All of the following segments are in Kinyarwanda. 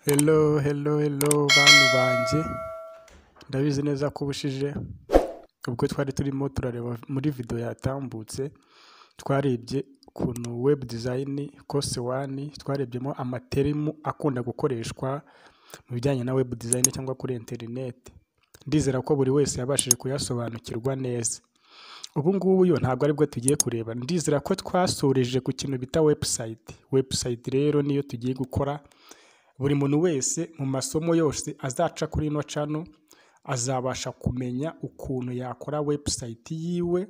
Hello, hello, hello bantu banjye ndabizi neza ko ubushije ubwo twari turimo turareba muri video yatambutse twarebye ukuntu web design course one twarebyemo amaterimu akunda gukoreshwa mu bijyanye na web design cyangwa kuri internet ndizera ko buri wese yabashije kuyasobanukirwa neza ubu ngubu yo ntabwo aribwo tugiye kureba ndizera ko twasoreje ku kintu bita website website rero niyo tugiye gukora buri muntu wese mu masomo yose azaca kuri ino cano azabasha kumenya ukuntu yakora website yiwe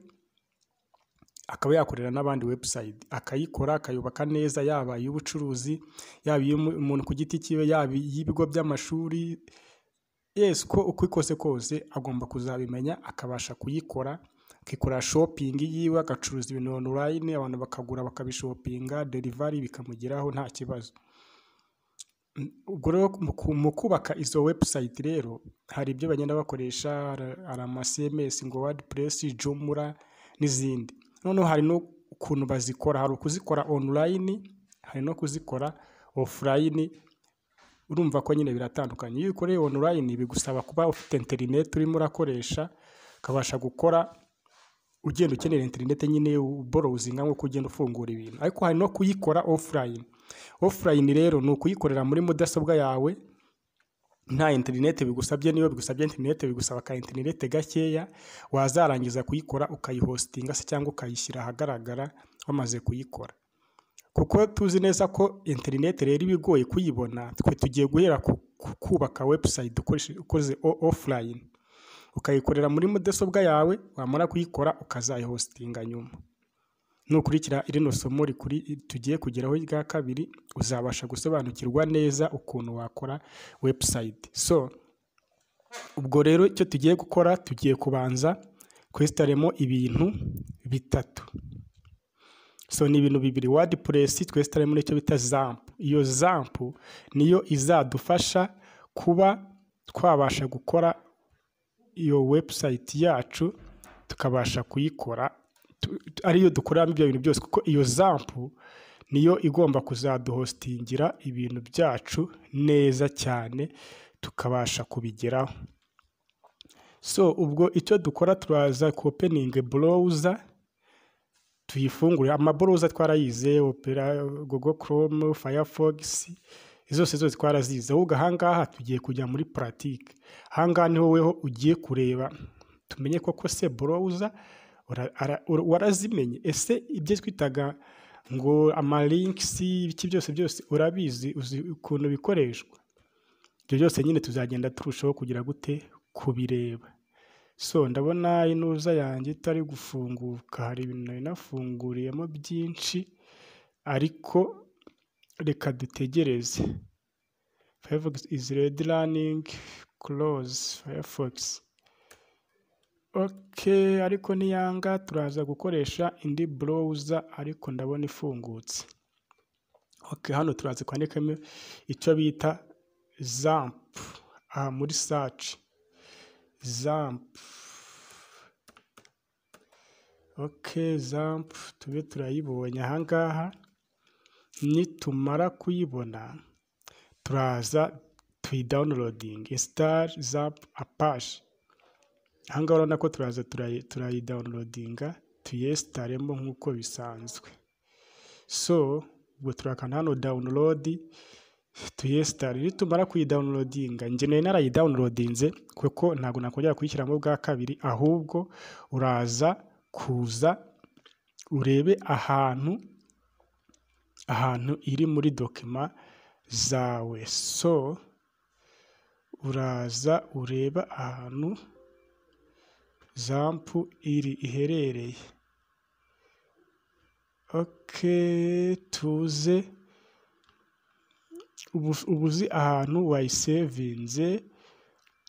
akaba yakorera n'abandi website akayikora akayubaka neza yaba iy'ubucuruzi yaba iy'umuntu ku giti cyiwe yaba iy'ibigo by'amashuri yes ko uko ikose kose agomba kuzabimenya akabasha kuyikora akikora shopingi yiwe agacuruza ibintu online abantu bakagura bakabishopinga delivery bikamugeraho nta kibazo ubwo rero mu ku- mu kubaka izo website rero hari ibyo bagenda bakoresha hari hari ama CMS ngo WordPress, Joomla n'izindi noneho hari n'ukuntu bazikora hari ukuzikora online hari no kuzikora offline urumva ko nyine biratandukanye iyo ukoreye online bigusaba kuba ufite internet urimo urakoresha ukabasha gukora ugenda ukenera interineti nyine uborozinga nk'uko ugenda ufungura ibintu ariko hari no kuyikora offline offline rero ni ukuyikorera muri mudasobwa yawe nta interineti bigusabye niyo bigusabye interineti bigusaba ka interineti gakeya wazarangiza kuyikora ukayihostinga se cyangwa ukayishyira ahagaragara wamaze kuyikora kuko tuzi neza ko interineti rero iba igoye kuyibona twe tugiye guhera ku ku- kubaka website ukoreshe- ukoze o- offline ukayikorera muri mudasobwa yawe wamara kuyikora ukazayihostinga nyuma nukurikira irino somo rikuri tugiye kugeraho rya kabiri uzabasha gusobanukirwa neza ukuntu wakora website so ubwo rero icyo tugiye gukora tugiye kubanza kwesitaremo ibintu bitatu so ni ibintu bibiri wordpress twesitare muri icyo bita zampu iyo zampu niyo izadufasha kuba twabasha gukora iyo website yacu tukabasha kuyikora tu- tu- ariyo dukoreramo ibyo bintu byose kuko iyo zampu niyo igomba kuzaduhostingira ibintu byacu neza cyane tukabasha kubigeraho so ubwo icyo dukora turaza ku opening browser tuyifungure amaboroza twarayize opera google chrome firefox zose zose twarazize ahubwo ahangaha tugiye kujya muri puratike ahangaha niho weho ugiye kureba tumenye koko se boroza ura- ara- ura- warazimenye ese ibyo twitaga ngo amalinkisi ibiki byose byose urabizi uzi ukuntu bikoreshwa ibyo byose nyine tuzagenda turushaho kugira gute kubireba so ndabona inuza yanjye itari gufunguka hari ibintu nari nafunguriyemo byinshi ariko reka dutegereze firefox is ready running close firefox ok ariko niyanga turaza gukoresha indi browser ariko ndabona ifungutse ok hano turaza kwandikamo icyo bita zamp aha muri search zamp ok zamp tube turayibonye ahangaha nitumara kuyibona turaza tuyidawunirodingi sitari zamp apashi ahangaha urabona ko turaza turayi- turayidawunirodinga tuyesitaremo nk'uko bisanzwe so ubwo turakanda hano dawunilodi tuyesitari nitumara kuyidawunirodinga njye nari narayidawunirodinze kuko ntabwo nakongera kuyishyiramo bwa kabiri ahubwo uraza kuza urebe ahantu ahantu iri muri dokima zawe so uraza ureba ahantu zampu iri iherereye ok tuze ubu uba uzi ahantu wayisevinze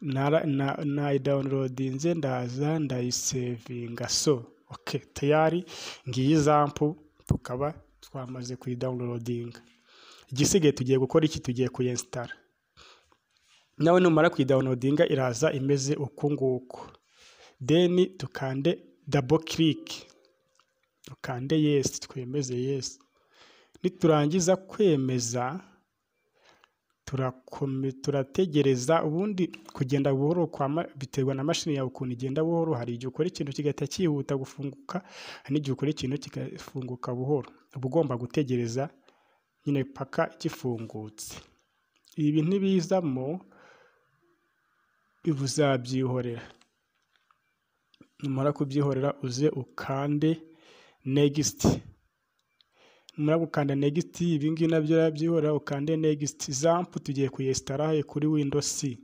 nara- na- nayidawunirodinze ndaza ndayisevinga so ok tayari ngiyi zampu tukaba twamaze kuyidawunirodinga igisigaye tugiye gukora iki tugiye kuyesitara nawe numara kuyidawunodinga iraza imeze uku nguku deni dukande dabo kiriki dukande yesi twemeze yesi niturangiza kwemeza turategereza ubundi kugenda buhoro biterwa na mashini yawe ukuntu igenda buhoro hari igihe ukora ikintu kigahita cyihuta gufunguka hari n'igihe ukora ikintu kigafunguka buhoro uba ugomba gutegereza nyine paka gifungutse ibi ntibizamo uzabyihorera numara kubyihorera uze ukande negisiti numara gukanda negisiti ibi ngibi nabyo urabyihorera ukande negisiti zampu tugiye kuyesitaraye kuri windosi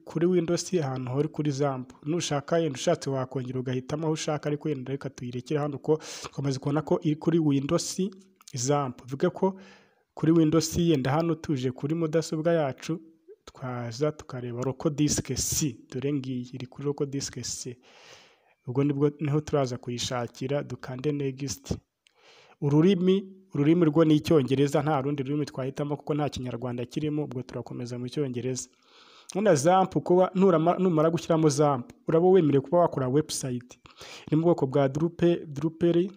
kuri windosi ahantu hori kuri zampu nushaka yenda ushatse wakongera ugahitamo aho ushaka ariko yenda reka tuyirekere hano uko dukomeza kubona ko iri kuri windosi zampu bivuge ko kuri windosi yenda hano tuje kuri mudasobwa yacu twaza tukareba roko disike si dore ngiyi iri kuri roko disike si ubwo nibwo niho turaza kuyishakira dukande negisiti ururimi ururimi rwo ni icyongereza nta rundi rurimi twahitamo kuko nta kinyarwanda kirimo ubwo turakomeza mu cyongereza none zampu kuba numara gushyiramo zampu uraba wemerewe kuba wakora webusayiti iri mu bwoko bwa durupe duruperi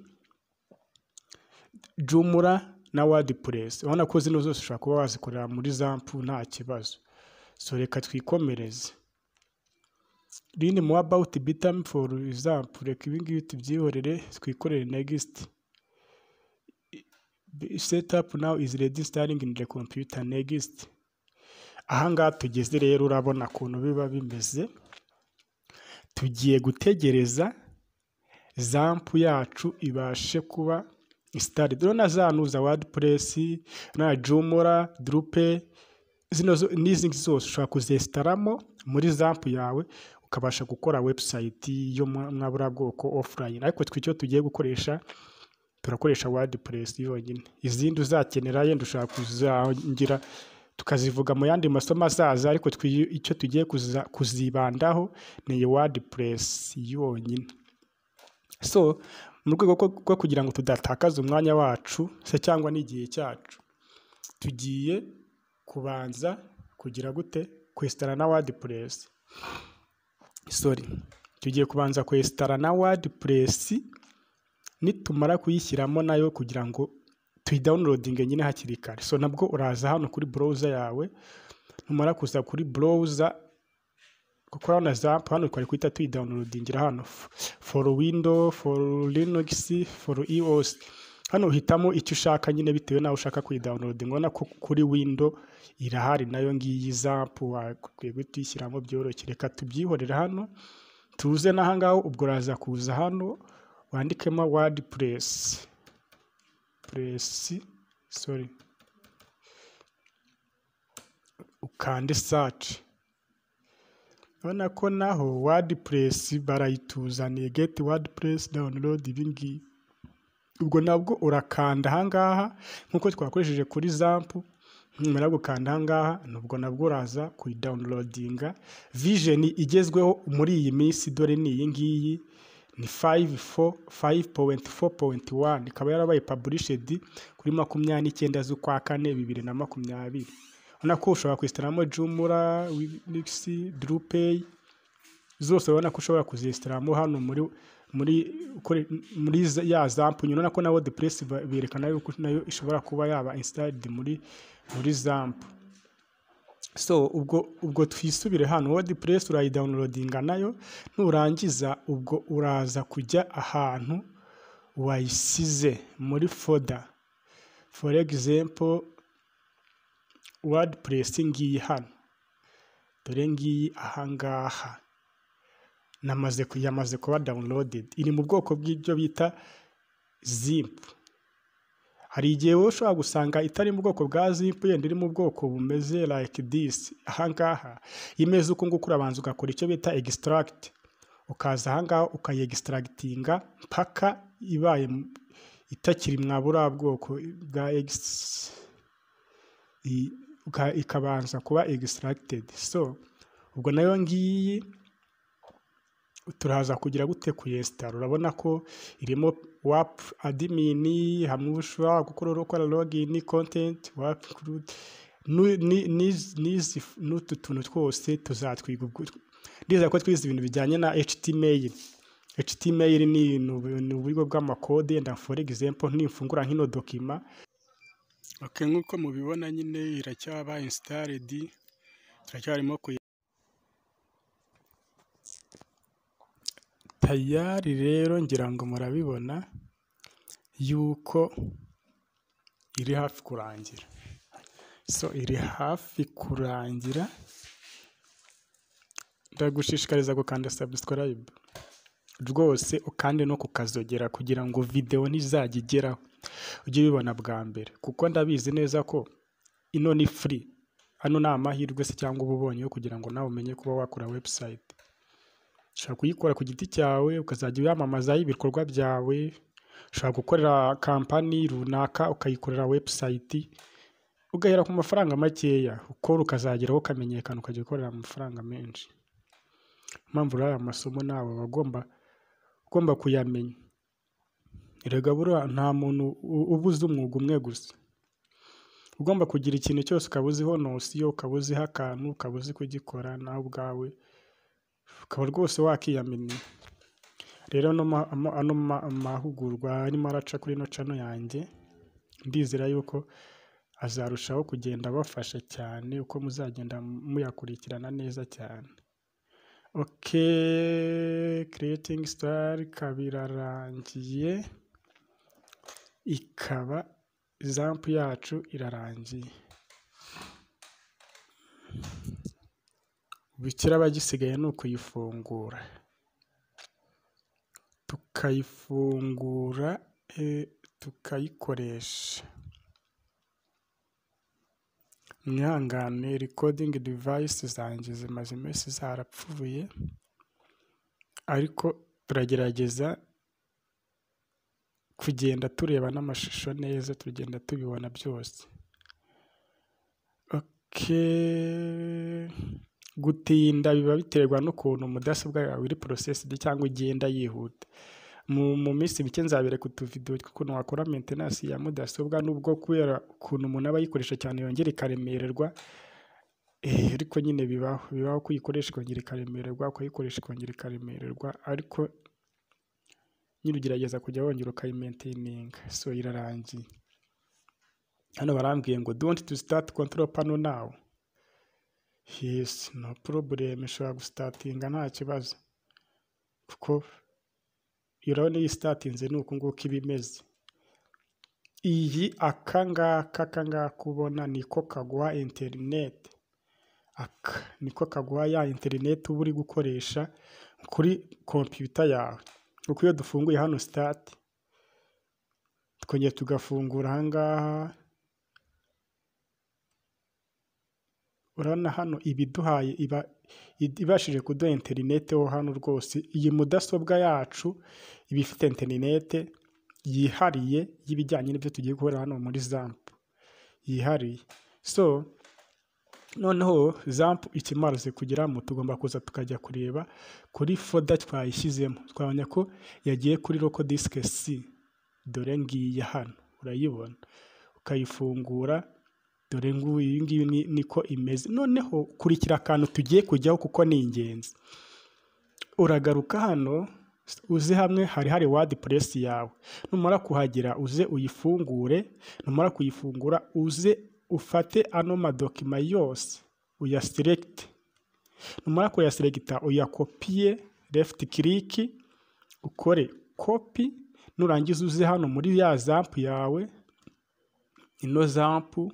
jumura na wadi puresi urabona ko zino zose ushobora kuba wazikorera muri zampu nta kibazo so reka twikomereze rini mu abawuti bitamu foru izampu reka ibingibi tubyihorere twikorere negisiti setapu nawu izi redi sitaringi inde kompiyuta negisiti ahangaha tugeze rero urabona ukuntu biba bimeze tugiye gutegereza zampu yacu ibashe kuba isitari dore na za nuza wadi puresi na jumura durupe zino n'izi zose ushobora kuzesitaramo muri zampu yawe ukabasha gukora webusayiti yo mwabura bwoko ofurayini ariko twe icyo tugiye gukoresha turakoresha wadi puresi yonyine izindi uzakenera yenda ushobora kuzangira tukazivuga mu yandi masomo azaza ariko icyo tugiye kuzibandaho ni iyi wadi puresi yonyine so mu rwego rwo kugira ngo tudatakaze umwanya wacu se cyangwa n'igihe cyacu tugiye kubanza kugira gute kwesitara na wadi puresi sori tugiye kubanza kwesitara na wadi puresi nitumara kuyishyiramo nayo kugira ngo tuyidawunirodinge nyine hakiri kare so nabwo uraza hano kuri burawuza yawe numara kuza kuri burawuza kuko urabona zampu hano twari kwita tuyidawunirodingira hano foru windo foru linogisi foru iwosi hano uhitamo icyo ushaka nyine bitewe nawe ushaka kuyidawunirodinga ubona ko kuri windo irahari nayo ngiyi zampu wakwiye kuyishyiramo byoroshye reka tubyihorera hano tuze n'ahangaho ubwo uraza kuza hano wandikemo wadi puresi puresi sori ukande saci urabona ko naho wadi puresi barayituzaniye geti wadi puresi dawunilodi ibingibi ubwo nabwo urakanda ahangaha nk'uko twakoresheje kuri zampu nyuma yo gukanda ahangaha nubwo nabwo uraza kuyidawunirodinga vijeni igezweho muri iyi minsi dore ni iyi ngiyi ni fayive fo fayive powenti fo powenti wani ikaba yarabaye paburishedi kuri makumyabiri n'icyenda z'ukwa kane bibiri na makumyabiri ubona ko ushobora kwisitaramo jumura wibigisi durupeyi zose urabona ko ushobora kuzisitaramo hano muri muri ya zampu nyine ko na wodi puresi berekana yuko nayo ishobora kuba yaba insitaridi muri muri zampu so ubwo ubwo twisubire hano wodi puresi urayidawunirodinga nayo nurangiza ubwo uraza kujya ahantu wayisize muri foda for example wodi puresi ngiyi hano dore ngiyi ahangaha namaze yamaze kuba dawunirodedi iri mu bwoko bw'ibyo bita zipu hari igihe wowe ushobora gusanga itari mu bwoko bwa zipu yenda iri mu bwoko bumeze like this ahangaha imeze uko nguko urabanza ugakora icyo bita egisitaragiti ukaza ahangaha ukayegisitaragitinga mpaka ibaye itakiri mwabura bwoko bwa egisitaragitingi ikabanza kuba egisitaragited so ubwo nayo ngiyi turaza kugira gute kuyesitara urabona ko irimo wapu adimini hamwe ushobora gukora ukora logini kontenti wapu n'utu tuntu twose tuzatwiga ndizera ko twize ibintu bijyanye na html html ni uburyo bw'amakode yenda for example nimfungura nk'ino dokima oke nk'uko mubibona nyine iracyaba insitaredi turacyarimo kuyi tayari rero ngira ngo murabibona yuko iri hafi kurangira so iri hafi kurangira ndagushishikariza gukanda subscribe rwose ukande no kukazogera kugira ngo videwo nizajya igeraho ujye ubibona bwa mbere kuko ndabizi neza ko ino ni free hano ni amahirwe se cyangwa uba ubonye yo kugira ngo nawe umenye kuba wakora website ushobora kuyikora ku giti cyawe ukazajya uyamamazaho ibikorwa byawe ushobora gukorera kampani runaka ukayikorera website ugahera ku mafaranga makeya ukora ukazageraho ukamenyekana ukajya ukorera amafaranga menshi impamvu rero aya masomo nawe wagomba ugomba kuyamenya erega buriya nta muntu u- ubuze umwuga umwe gusa ugomba kugira ikintu cyose ukaba uziho nosiyo ukaba uziho akantu ukaba uzi kugikora nawe ubwawe ukaba rwose wakiyamenya rero ano ma- ama- ano ma- mahugurwa arimo araca kuri ino cano yanjye ndizera yuko azarushaho kugenda abafasha cyane uko muzagenda muyakurikirana neza cyane ok creating star ikaba irarangiye ikaba zampu yacu irarangiye bikira bagisigaye ni ukuyifungura tukayifungura eh, tukayikoresha mwihangane recording device zanjye zimaze iminsi zarapfuye ariko turagerageza kugenda tureba n'amashusho neza tugenda tubibona byose ok gutinda biba biterwa n'ukuntu mudasobwa yawe iri porosesidi cyangwa igenda yihuta mu mu minsi mike nzabereka utuvidewo tw'ukuntu wakora maintenance ya mudasobwa n'ubwo kubera ukuntu umuntu aba ayikoresha cyane yongera ikaremererwa Eh, ariko nyine bibaho bibaho ko uyikoresha ikongera ikaremererwa ukayikoresha ikongera ikaremererwa ariko nyine ugerageza kujya wongera ukayimaintininga so irarangiye hano barambwiye ngo do you want to start control panel now yes no problem ishobora gustatinga nta kibazo kuko iyo urabona iyi sitatinze ni uku nguku iba imeze iyi aka ngaka aka ngaka ubona niko kaguha interineti aka niko kaguha ya interineti uba uri gukoresha kuri kompiyuta yawe kuko iyo dufunguye hano sitati tukongera tugafungura aha ngaha urabona hano ibiduhaye iba id- ibashije kuduha interinete ho hano rwose iyi mudasobwa yacu iba ifite interinete yihariye y'ibijyanye n'ibyo tugiye gukorera hano muri zampu yihariye so noneho zampu ikimaze kugeramo tugomba kuza tukajya kureba kuri foda twayishyizemo twabonye ko yagiye kuri roko disike si dore ngiyi hano urayibona ukayifungura dore ngubu iyi ngiyi ni- niko imeze noneho kurikira akantu tugiye kujyaho kuko ni ingenzi uragaruka hano uze hamwe hari hari wadi puresi yawe numara kuhagera uze uyifungure numara kuyifungura uze ufate ano madokima yose uyasiregite numara kuyasiregita uyakopiye lefuti kiriki ukore kopi nurangiza uze hano muri ya zampu yawe ino zampu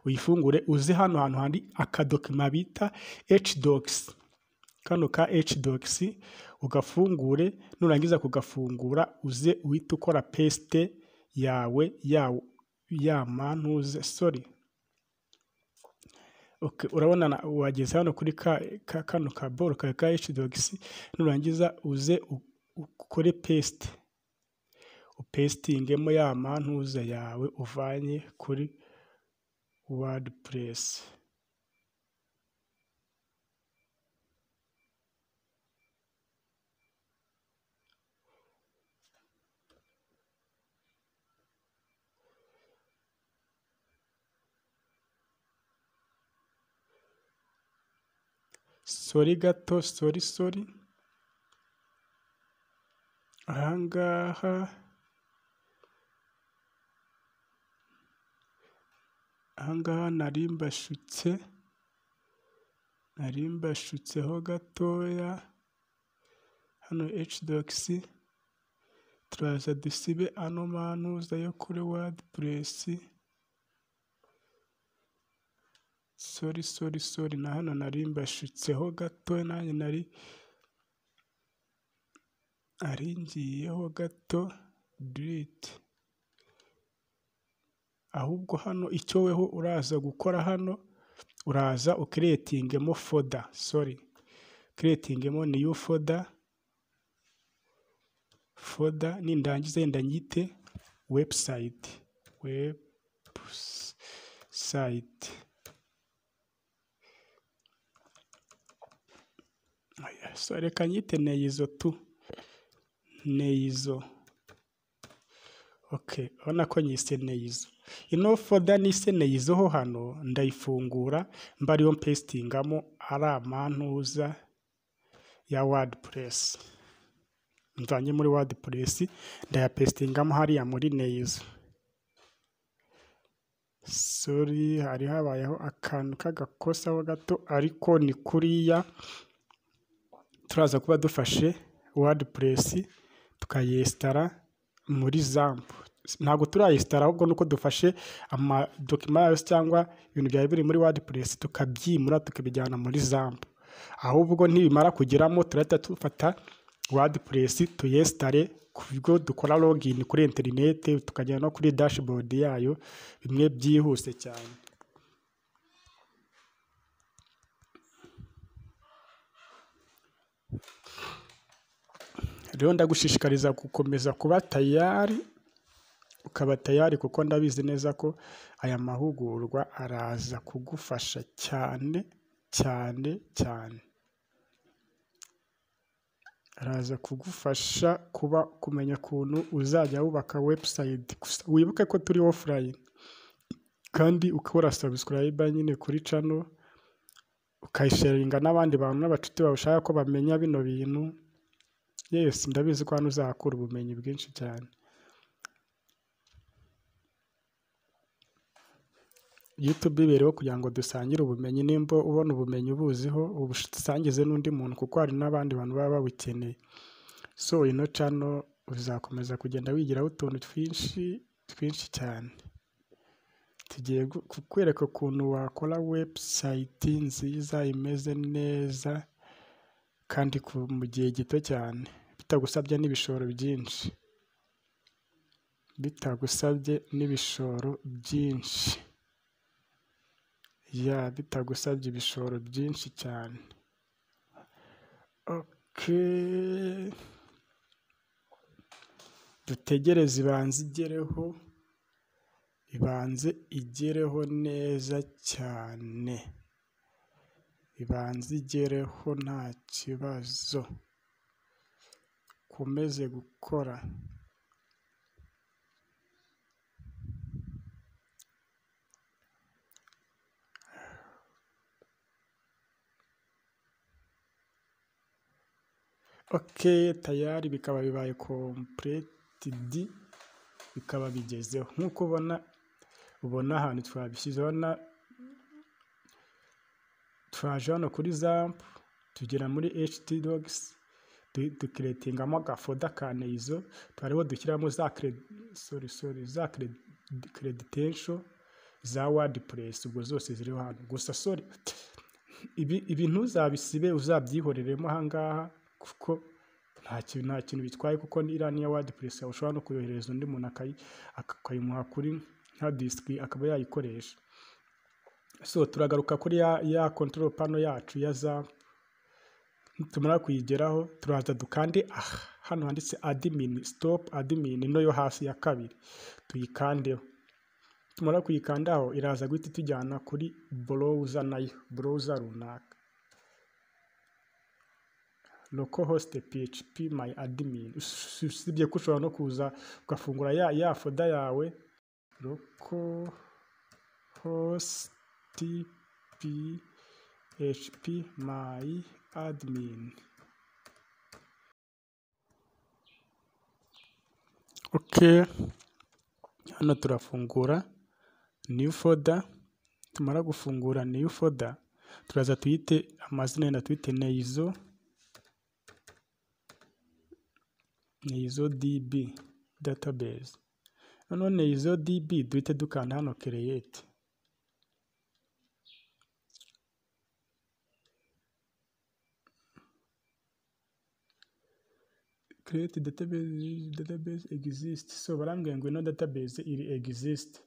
uyifungure uze hano hantu hari akadokima bita hdogisi kano ka hdogisi ugafungure nurangiza kugafungura uze uhita ukora pesite yawe yawo ya mantuze sori Okay, urabona na- wageze hano kuri ka, ka, kano ka boro ka ka hdogisi nurangiza uze u- ukore pesite upesitingemo ya mantuza yawe uvanye kuri wordpress sori gato sori sori ahangaha aha ngaha nari mbashyutse nari mbashyutseho gatoya hano hdogisi turaza dusibe ano manuza yo kuri wadipuresi sori sori sori na hano nari mbashyutseho gatoya nanjye nari nari ngiyeho gato diriti ahubwo hano icyo weho uraza gukora hano uraza ukiretingemo foda sori ukiretingemo niyu foda foda nindangiza yenda nyite webusayiti webusayiti so reka nyite neyizo tu neyizo oke urabona ko nyise neyizo ino foda nise neyizo ho hano ndayifungura mba ariyo mpesitingamo ari amantuza ya wadipuresi mvanye muri wadipuresi ndayapesitingamo hariya muri neyizo sori hari habayeho akantu k'agakosaho gato ariko ni kuriya turaza kuba dufashe wadipuresi tukayesitara muri zampu ntabwo turayesitara ahubwo nuko dufashe amadokima yayo cyangwa ibintu byari biri muri wadipuresi tukabyimura tukabijyana muri zampu ahubwo ntibimara kugeramo turahita dufata wadipuresi tuyesitare ku bigo dukora login kuri interineti tukagera no kuri dashboard yayo bimwe byihuse cyane rero ndagushishikariza gukomeza kuba tayari ukaba tayari kuko ndabizi neza ko aya mahugurwa araza kugufasha cyane cyane cyane araza kugufasha kuba kumenya ukuntu uzajya wubaka webusayiti gusa wibuke ko turi ofurayini kandi ukora sabusikarayiba nyine kuri cano ukayisharinga n'abandi bantu n'abacuti bawe ushaka ko bamenya bino bintu yesi ndabizi ko hano uzahakura ubumenyi bwinshi cyane yutube ibereho kugira ngo dusangire ubumenyi nimba ubona ubumenyi ubuziho ubusangize n'undi muntu kuko hari n'abandi bantu baba babukeneye so ino cano uzakomeza kugenda wigiraho utuntu twinshi twinshi cyane tugiye kukwereka ukuntu wakora webusayiti nziza imeze neza kandi mu gihe gito cyane bitagusabye n'ibishoro byinshi bitagusabye n'ibishoro byinshi ya bitagusabye ibishoro byinshi cyane oke dutegereze ibanze igereho ibanze igereho neza cyane ibanze igereho nta kibazo ukomeze gukora oke tayari bikaba bibaye kompuretidi bikaba bigezeho nk'uko ubona ubona ahantu twabishyize ubona twaje hano kuri zampu tugera muri ht dogisi dukiretingamo agafoda ka neyizo twariho dushyiramo za sori sori za kereditensho za wadi puresi ubwo zose ziriho hano gusa sori ibi ntuzabisibe uzabyihoreremo ahangaha kuko nta kintu nta kintu bitwaye kuko iriya niya wadi puresi ushobora no kuyoherereza undi muntu akayimuha kuri nka disiki akaba yayikoresha so turagaruka kuri ya ya control pano yacu ya za tumara kuyigeraho turaza dukande aha hano handitse admin stop admin ino yo hasi ya kabiri tuyikandeho tumara kuyikandaho iraza guhita itujyana kuri browser nayo browser runaka localhost php my admin usibye ko ushobora no kuza ugafungura ya ya foda yawe localhost php my admin ok hano turafungura new folder tumara gufungura new folder turaza tuyite amazina yenda tuyite neizo neizo db database noneho neizo db duhite dukanda hano create create database database exist so barambwiye ngo ino database iri exist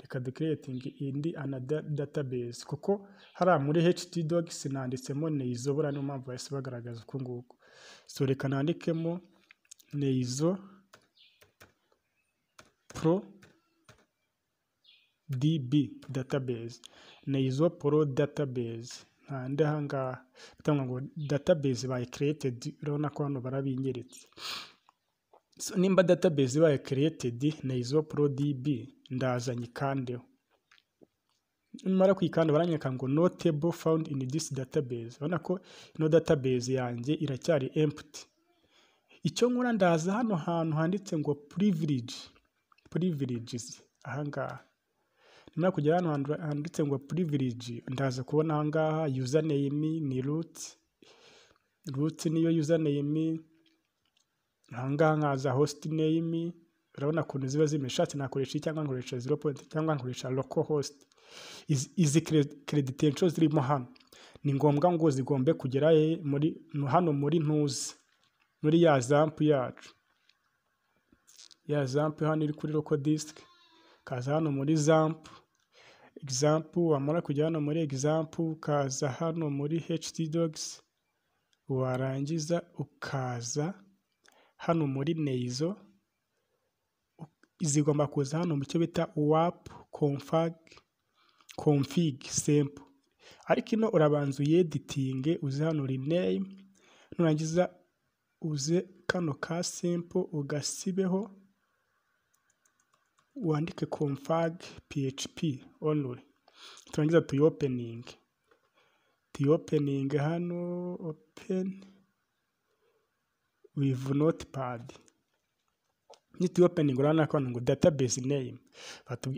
reka du creating indi another database kuko hariya muri htdocs nanditsemo neizo buriya niyo mpamvu bahise bagaragaza uko nguko so reka nandikemo neizo pro db database neizo pro database nta aha ngaha batanga ngo database bayi created urabona ko hano barabinyeretse nimba database bayi created na izo pro db ndaza nyikandeho nimara kuyikanda baranyereka ngo notable found in this database urabona ko ino database yanjye iracyari empty icyo nkora ndaza hano hantu handitse ngo privilege privileges aha ngaha nyuma kugera hano handitse ngo privilege ndaza kubona aha ngaha username ni root root niyo username aha ngaha nkaza host name urabona ukuntu ziba zimeshe ati nakoresha iyi cyangwa nkoresha zero point cyangwa nkoresha local host izi credential zirimo hano ni ngombwa ngo zigombe kugera muri hano muri ntuzi muri ya zampu yacu ya zampu hano iri kuri local disk kaza hano muri zampu example wamara kujya hano muri example ukaza hano muri htdocs warangiza ukaza hano muri neizo zigomba kuza hano mu cyo bita wap config config sample ariko ino urabanza uyeditinge uze hano rename nurangiza uze kano ka sample ugasibeho wandike config php only turangiza tuyopening tuyopening hano open with notepad ni tuyopening urabona ko hano ngo database name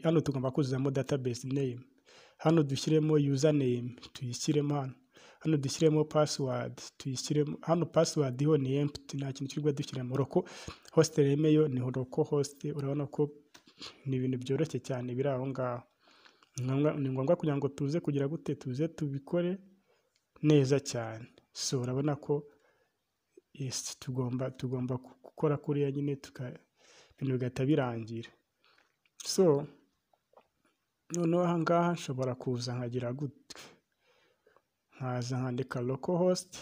hano tugomba kuzuzamo database name hano dushyiremo username tuyishyiremo hano hano dushyiremo password tuyishyiremo hano password yo ni empty nta kintu kirwa dushyiramo roko host name yo ni roko host urabona ko ni ibintu byoroshye cyane biri aho ngaho ni ngombwa kugira ngo tuze kugira gute tuze tubikore neza cyane so urabona ko tugomba tugomba gukora kuriya nyine ibintu bigahita birangira so noneho aha ngaha nshobora kuza nkagira gute nkaza nkandika local host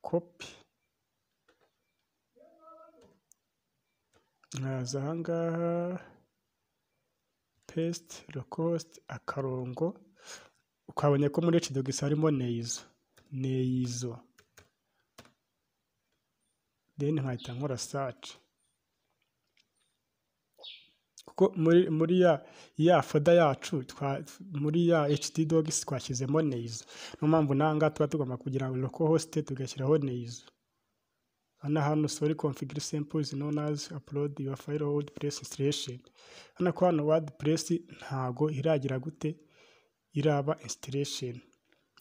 kopi nkaza ahangaha pesite rakosite akarongo ukabonye ko muri cidogisi harimo neizo neizo deni nkahita nkora saci kuko muri muri ya ya foda yacu muri ya hd dogisi twashyizemo neizo niyo mpamvu ngaha tuba tugomba kugira ngo loko hosite tugashyiraho neizo hano hano sorry configure samples known as upload your file wordpress installation hano ko hano wordpress ntago iragira gute iraba installation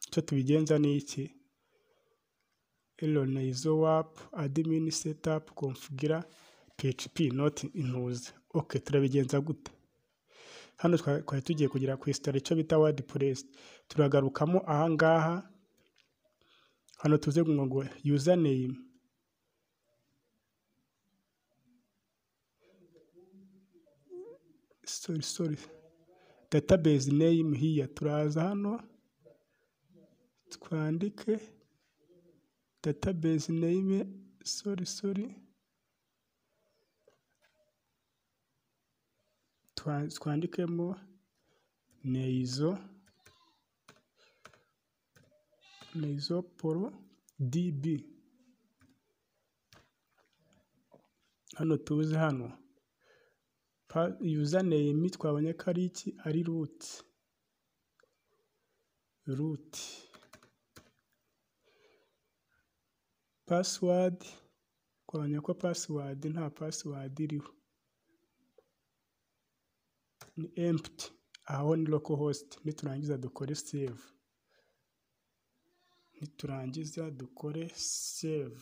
icyo tubigenza ni iki elona izo wap admin setup configure php not intuze okay turabigenza gute hano twari tugiye kugira ku install icyo bita wordpress turagarukamo ahangaha hano tuze ngo username sorry sorry database name here turaza hano twandike database name sorry sorry twandikemo neizo neizo poro db hano tuze hano username twabonye ko ari iki ari root root password twabonye ko password nta password iriho ni empty aho ni local host niturangiza dukore save niturangiza dukore save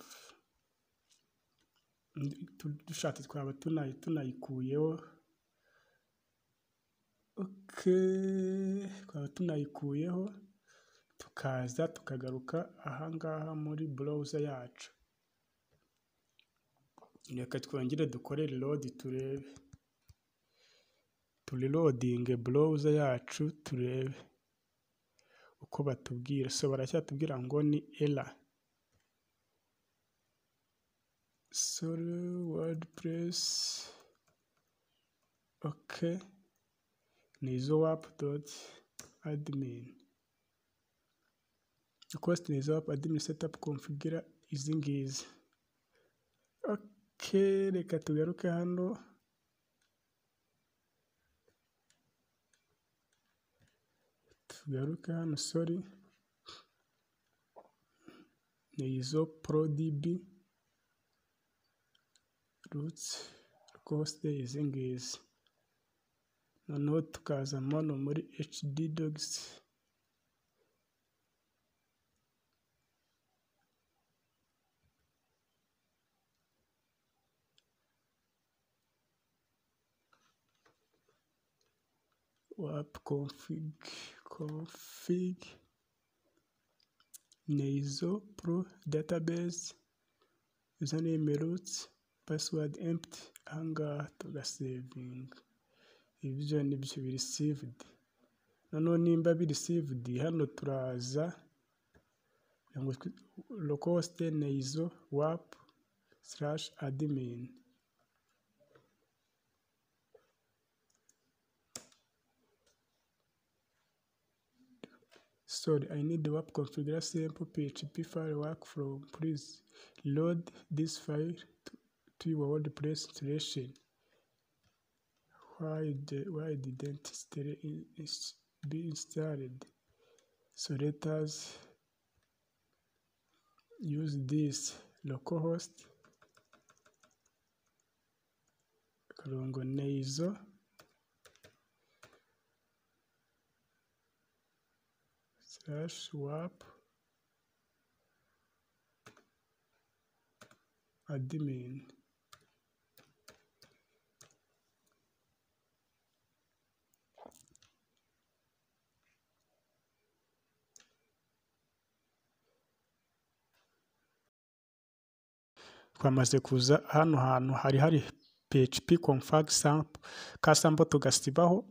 dushatse twaba tunayi tunayikuyeho oke twaba tunayikuyeho tukaza tukagaruka ahangaha muri browser yacu reka twongere dukore reload turebe turirodinge browser yacu turebe uko batubwira so baracyatubwira ngo ni era sorry wordpress ok ni izo wapu doti admin request ni izo wapu admin setup configure izi ngizi ok reka tugaruke hano tugaruke hano sori ni izo prodb rutsi rwose izi ngizi noneho tukaza hano muri hd dogs wap config config ni izo pro database izo ni imerutse password empty ahangaha tugasevinga ibyo nibyo biri saved noneho nimba biri saved hano turaza localhost ni izo wap slash admin sorry i need the WAP configure sample php file work from please load this file to, to your wordpress installation why the why didn't install is be installed so let us use this localhost karongo neizo slash wap admin twamaze kuza hano hantu hari hari php config sample ka sample tugasibaho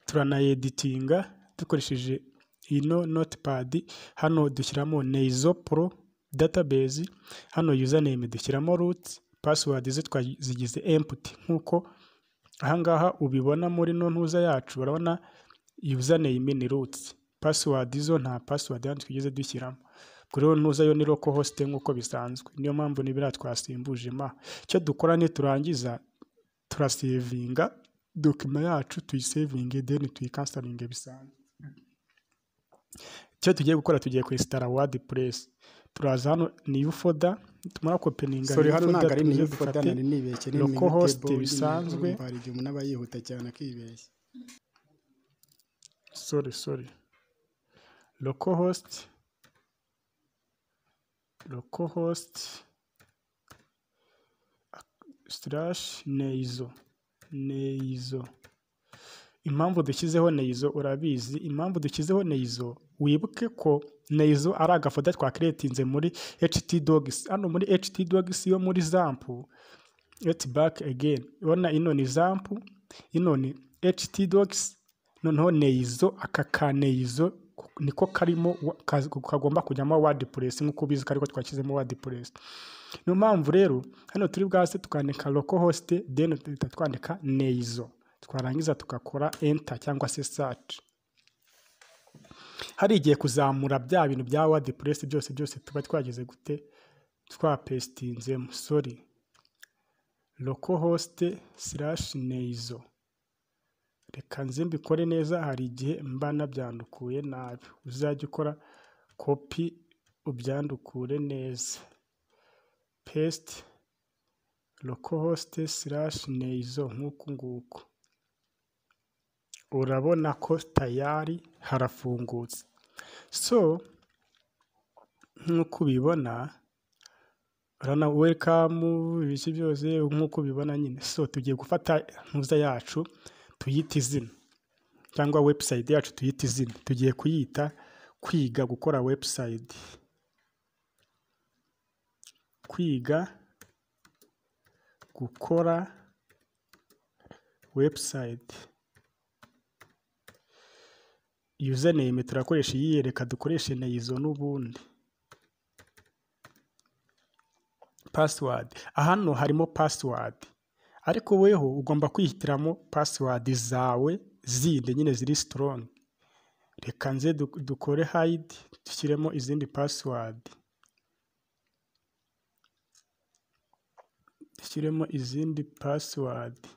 turanayeditinga dukoresheje ino notepad hano dushyiramo neizo pro database hano username dushyiramo root password zo twazigize empty nk'uko ahangaha ubibona muri no ntuza yacu urabona username ni root password zo nta password hano twigeze dushyiramo kuri rero ntuza yo ni local host nk'uko bisanzwe niyo mpamvu n'ibiriya twasimbuje ma icyo dukora niturangiza turasevinga dokima yacu tuyisevinge then tuyikansaringe bisanzwe icyo tugiye gukora tugiye kwesitara wadi puresi turaza hano niyu foda tumara kopeninga sore hano ntabwo ari niyu foda nari nibeshye ni loko hosite bisanzwe hari igihe umuntu aba yihuta cyane akibeshya sore sore loko hosite loko hosite sitarashi neizo neizo impamvu dushyizeho neizo urabizi impamvu dushyizeho neizo wibuke ko neizo ari agafoda twakiretinze muri ht dogs hano muri ht dogs yo muri zampu et back again urabona ino ni zampu ino ni ht dogs noneho neizo aka ka neizo niko karimo kagomba kujyamo wordpress nk'uko ubizi ko ariko twashyizemo wordpress niyo mpamvu rero hano turi bwase tukandika local host then duhita twandika neizo twarangiza tugakora enter cyangwa se search hari igihe kuzamura bya bintu bya wordpress byose byose tuba twageze gute twapestinzemo sorry localhost slash neizo reka nze mbikore neza hari igihe mba nabyandukuye nabi uzajya ukora copy ubyandukure neza paste localhost slash neizo nk'uku nguku urabona ko tayari harafungutse so nk'uko ubibona urabona welikamu ibice byose nk'uko ubibona nyine so tugiye gufata ntuza yacu tuyite izina cyangwa webusayiti yacu tuyite izina tugiye kuyita kwiga gukora webusayiti kwiga gukora webusayiti yuzaneyime turakoresha iyi reka dukoreshe na izo n'ubundi pasiwadi hano harimo pasiwadi ariko weho ugomba kwihitiramo pasiwadi zawe zindi nyine ziri sitorongi reka nze du- dukore hayidi dushyiremo izindi pasiwadi dushyiremo izindi pasiwadi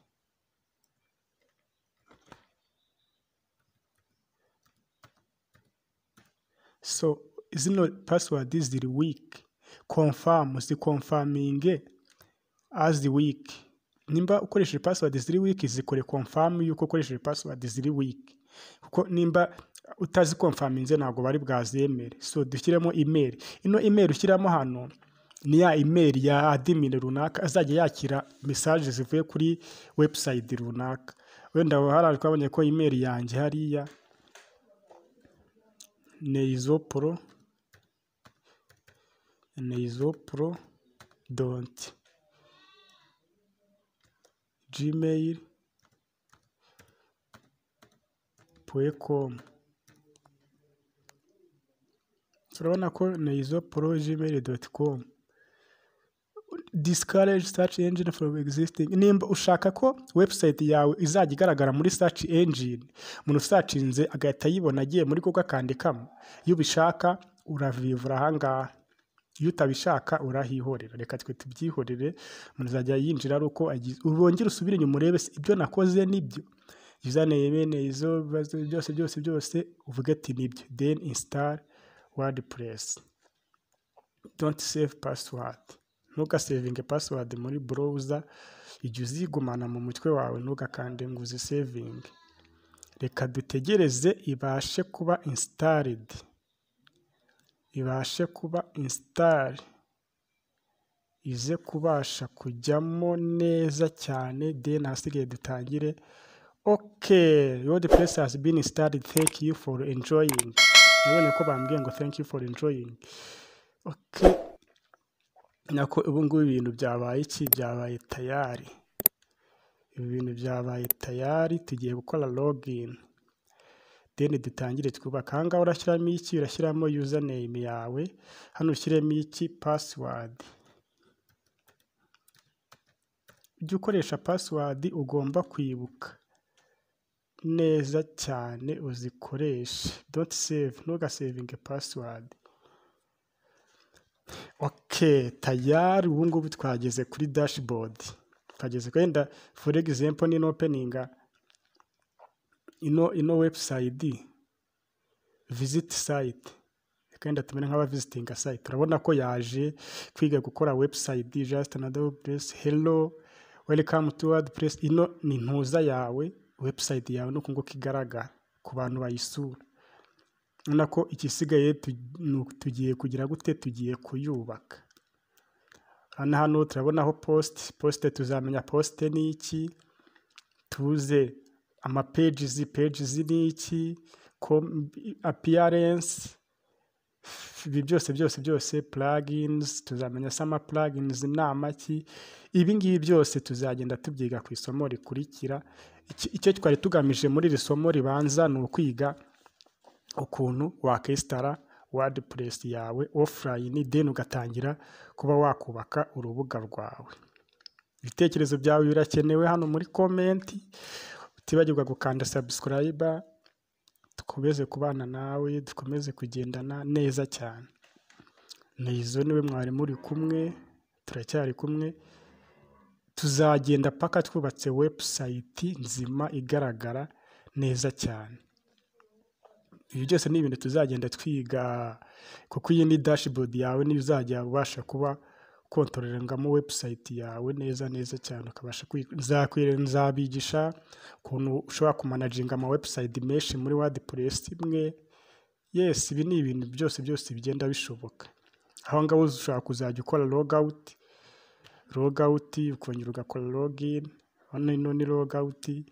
so zino pasiwadi ziri wiki komfamu zikomfaminge azi wiki nimba ukoresheje pasiwadi ziri wiki zikore komfamu yuko ukoresheje pasiwadi ziri wiki kuko nimba utazikomfaminze ntabwo bari bwazemere so dushyiremo imeri ino imeri ushyiramo hano ni ya imeri ya adimini runaka azajya yakira mesaje zivuye kuri webusayiti runaka wenda haraje twabonye ko imeri yanjye hariya neizopro neizopro dont gmail com turabona ko neizopro gmail com discourage search engine from existing nimba ushaka ko website yawe izajya igaragara muri search engine umuntu usacinze agahita yibona agiye muri google akandikamo iyo ubishaka uravivura ahangaha iyo utabishaka urahihorera reka twe tubyihorere umuntu azajya yinjira ari uko agize urongere usubire inyuma urebe se ibyo nakoze nibyo izaneye bene izo bibazo byose byose byose uvuge ati nibyo then install wordpress don't save password ntugasevinge password muri browser igihe uzigumana mu mutwe wawe ntugakande ngo uzisevinge reka dutegereze ibashe kuba installed ibashe kuba install ize kubasha kujyamo neza cyane then ahasigaye dutangire okay wordpress has been installed thank you for enjoying nabonye ko bambwiye ngo thank you for enjoying okay nako ubu ngubu ibintu byabaye iki byabaye tayari ibi bintu byabaye tayari tugiye gukora login deni dutangire twubaka ahangaha urashyiramo iki urashyiramo username yawe hano ushyiremo iki password ujya ukoresha password ugomba kwibuka neza cyane uzikoreshe don't save ntugasevinge password ok tayari ubu ngubu twageze kuri dashboard twageze wenda for example ni openinga ino ino website visit site kandi tumenya nk'abavisitinga site urabona ko yaje kwiga gukora website just another place hello welcome to wordpress ino ni ntuza yawe website yawe nuko nguko igaragara ku bantu bayisura urabona ko igisigaye tu- ni uku- tugiye kugira gute tugiye kuyubaka hano hano turabonaho posite posite tuzamenya posite ni iki tuze ama pages pages ni iki com- appearance ibi byose byose byose plugins tuzamenya se ama plugins ni amaki ibi ngibi byose tuzagenda tubyiga ku isomo rikurikira Iki- icyo twari tugamije muri iri somo ribanza ni ukwiga ukuntu wakesitara wordpress yawe offline then ugatangira kuba wakubaka urubuga rwawe ibitekerezo byawe birakenewe hano muri komenti utibagirwa gukanda sabusikarayiba dukomeze kubana nawe dukomeze kugendana neza cyane nizo niwe mwari muri kumwe turacyari kumwe tuzagenda paka twubatse webusayiti nzima igaragara neza cyane ibi byose ni ibintu tuzagenda twiga kuko iyi ni dashibodi yawe niyo uzajya ubasha kuba kontorerangamo webusayiti yawe neza neza cyane ukabasha kwi- nzakwire- nzabigisha ukuntu ushobora kumanaginga ama webusayiti menshi muri wadipuresi imwe yesi ibi ni ibintu byose byose bigenda bishoboka aho ngaho ushobora kuzajya ukora logawuti logawuti ukongera ugakora logini hano ino ni logawuti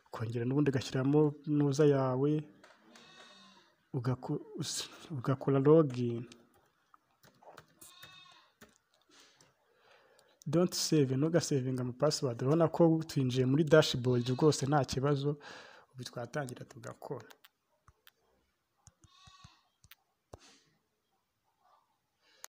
ukongera n'ubundi ugashyiramo nuza yawe ugaku- us- ugakora logini donti save ntugasevinge amapasiwadi urabona ko twinjiye muri dashibodi rwose nta kibazo ubu twatangira tugakora